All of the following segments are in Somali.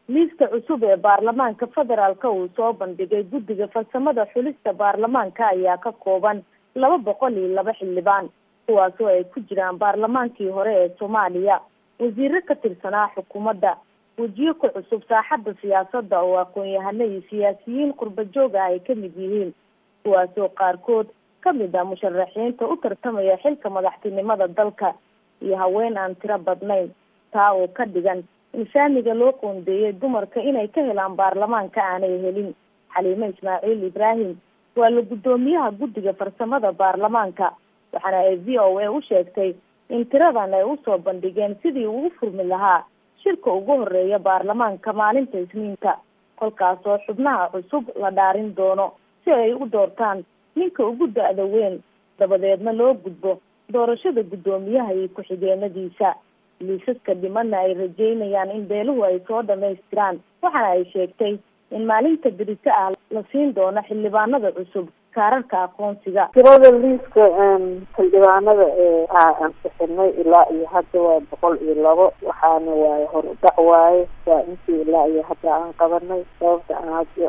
liiska cusub ee baarlamaanka federaalka uu soo bandhigay guddiga farsamada xulista baarlamaanka ayaa ka kooban laba boqol iyo laba xildhibaan kuwaasoo ay ku jiraan baarlamaankii hore ee soomaaliya wasiiro ka tirsanaa xukuumadda wejiyo ku cusub saaxadda siyaasadda oo aqoon-yahano iyo siyaasiyiin qurba joog ah ay kamid yihiin kuwaasoo qaarkood kamid ah musharaxiinta u tartamaya xilka madaxtinimada dalka iyo haween aan tiro badnayn taa oo ka dhigan in saamiga loo qoondeeyay dumarka inay ka helaan baarlamaanka aanay helin xaliime ismaaciil ibraahim waa la guddoomiyaha guddiga farsamada baarlamaanka waxaana ay v o a u sheegtay in tiradan ay usoo bandhigeen sidii uu u furmi lahaa shirka ugu horeeya baarlamaanka maalinta isniinta kolkaasoo xubnaha cusub la dhaarin doono si ay u doortaan ninka ugu da-da weyn dabadeedna loo gudbo doorashada guddoomiyaha iyo ku-xigeenadiisa liisaska dhimanna ay rajeynayaan in beeluhu ay soo dhamaystiraan waxaana ay sheegtay in maalinta berito ah la siin doono xildhibaanada cusub kaararka aqoonsiga tirada liiska xildhibaanada ee ansixinay ilaa iyo hadda waa boqol iyo labo waxaana waaye horudhac waaye waa intii ilaa iyo hadda aan qabanay sababta aan hadda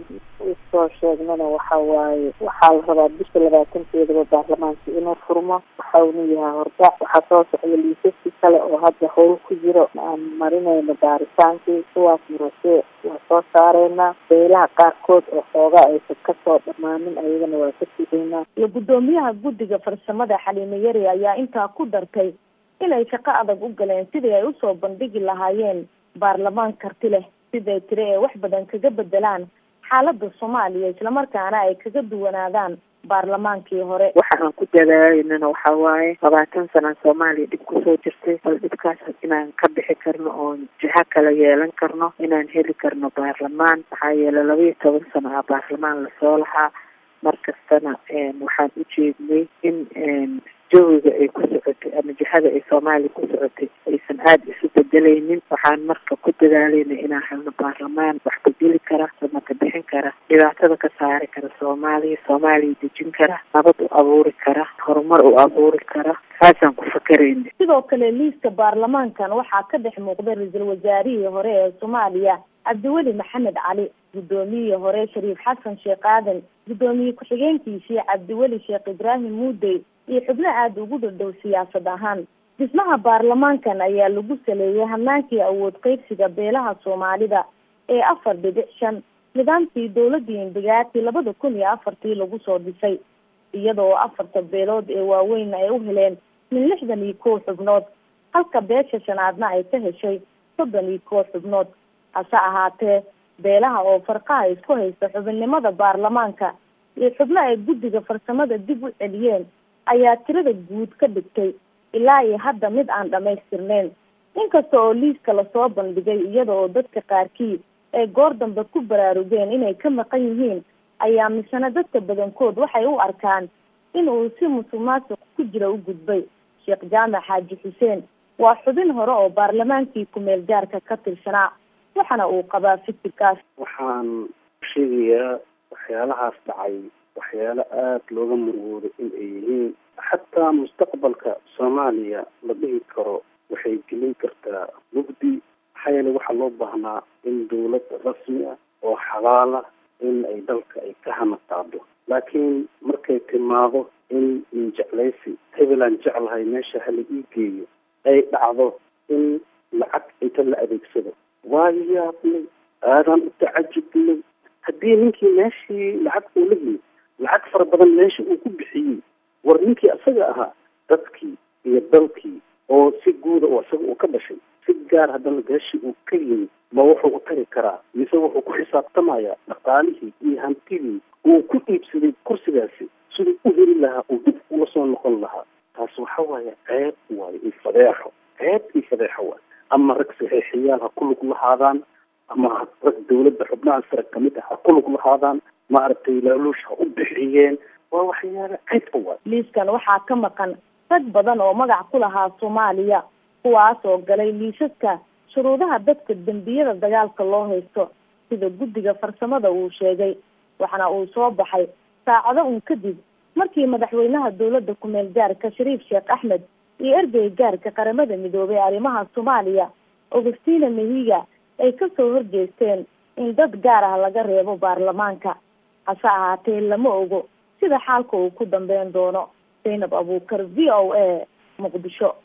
usoo sheegnana waxa waaye waxaa la rabaa bisha labaatankeedaba baarlamaanka inuu furmo waxauna yahay hordhac waxaa soo socda liisaskii kale oo hadda howl ku jiro aan marinayno baaritaankii kuwaas murasee waa soo saareynaa beelaha qaarkood oo xoogaa aysan kasoo dhamaanin ayagana waa ka sideynaa iyo guddoomiyaha guddiga farsamada xaliime yari ayaa intaa ku dartay inay shaqo adag u galeen sidii ay usoo bandhigi lahaayeen baarlamaan karti leh siday tiri ee wax badan kaga bedelaan xaalada soomaaliya islamarkaana ay kaga duwanaadaan baarlamaankii hore waxa aan ku dadaalanana waxa waaye labaatan sana soomaaliya dhib kusoo jirtay bal dhibkaas inaan ka bixi karno oon jiha kala yeelan karno inaan heli karno baarlamaan maxaa yeelay laba iyo toban sano ah baarlamaan lasoo lahaa markastana waxaan ujeednay in jawiga ay ku socotay ama jihada ay soomaaliya ku socotay aysan aada isu bedelaynin waxaan marka ku dadaalayna inaan helno baarlamaan wax bedeli kara samaka bixin kara dhibaatada ka saari kara soomaaliya soomaaliya dejin kara nabad u abuuri kara horumar u abuuri kara saasaan ku fakerayna sidoo kale liiska baarlamaankan waxaa ka dhex muuqday ra-iisul wasaarihii hore ee soomaaliya cabdiweli maxamed cali guddoomiyihii hore shariif xasan sheekh aadan guddoomiye ku-xigeenkiisii cabdiweli sheekh ibraahim muudey iyo xubno aada ugu dhadhow siyaasad ahaan dhismaha baarlamaankan ayaa lagu saleeyay hanaankii awood qeybsiga beelaha soomaalida ee afar dhibic shan nidaamkii dowladii indigaati labada kun iyo afartii lagu soo dhisay iyadoo afarta beelood ee waaweyn ay u heleen min lixdan iyo kow xubnood halka beesha shanaadna ay ka heshay soddon iyo kow xubnood hase ahaatee beelaha oo farqaha isku haysta xubinnimada baarlamaanka iyo xubno ay guddiga farsamada dib u celiyeen ayaa tirada guud ka dhigtay ilaa iyo hadda mid aan dhamaystirneyn inkasta oo liiska lasoo bandhigay iyada oo dadka qaarkii ay goor dambe ku baraarugeen inay ka maqan yihiin ayaa misena dadka badankood waxay u arkaan in uu si musuq maasuq ku jira u gudbay sheekh jaamac xaaji xuseen waa xubin hore oo baarlamaankii ku-meel gaarka ka tirsanaa waxaana uu qabaa fikirkaas waxaan sheegayaa waxyaalahaas dhacay waxyaalo aada looga murugooday in ay yihiin xataa mustaqbalka soomaaliya la dhihi karo waxay gelin kartaa mugdi maxaa yeele waxaa loo baahnaa in dawlad rasmi ah oo xalaala in ay dalka ay ka hanataado laakiin markay timaado in injeclaysi hebelaan jeclahay meesha hala ii geeyo ay dhacdo in lacag inta la adeegsado waa yaabnay aadaan u tacajubnay haddii ninkii meeshii lacag uu la yimid lacag fara badan meesha uu ku bixiyey war ninkii isaga ahaa dadkii iyo dalkii oo si guuda oo isaga uu ka dhashay si gaar haddana beeshii uu ka yimid ma wuxuu u tari karaa mise wuxuu ku xisaabtamayaa dhaqaalihii iyo hantidii uu ku iibsaday kursigaasi siduu u heli lahaa uu dib ula soo noqon lahaa taas waxa waaye ceeb waayo iyo fadeexo ceeb iyo fadeexo waayo ama rag saxiixiyaal ha ku lug lahaadaan ama rag dawladda xubnaha sare kamid ah ha ku lug lahaadaan maaragtay laaluush ha u bixiyeen waa waxyaala ceebka waayo liiskan waxaa ka maqan rag badan oo magac ku lahaa soomaaliya kuwaas oo galay liisaska shuruudaha dadka dembiyada dagaalka loo haysto sida guddiga farsamada uu sheegay waxaana uu soo baxay saacado un kadib markii madaxweynaha dowladda ku-meel gaarka shariif sheekh axmed iyo ergey gaarka qaramada midoobay arrimaha soomaaliya augustina mehiga ay kasoo horjeesteen in dad gaar ah laga reebo baarlamaanka hase ahaatee lama ogo sida xaalka uu ku dambeyn doono zaynab abuukar v o a muqdisho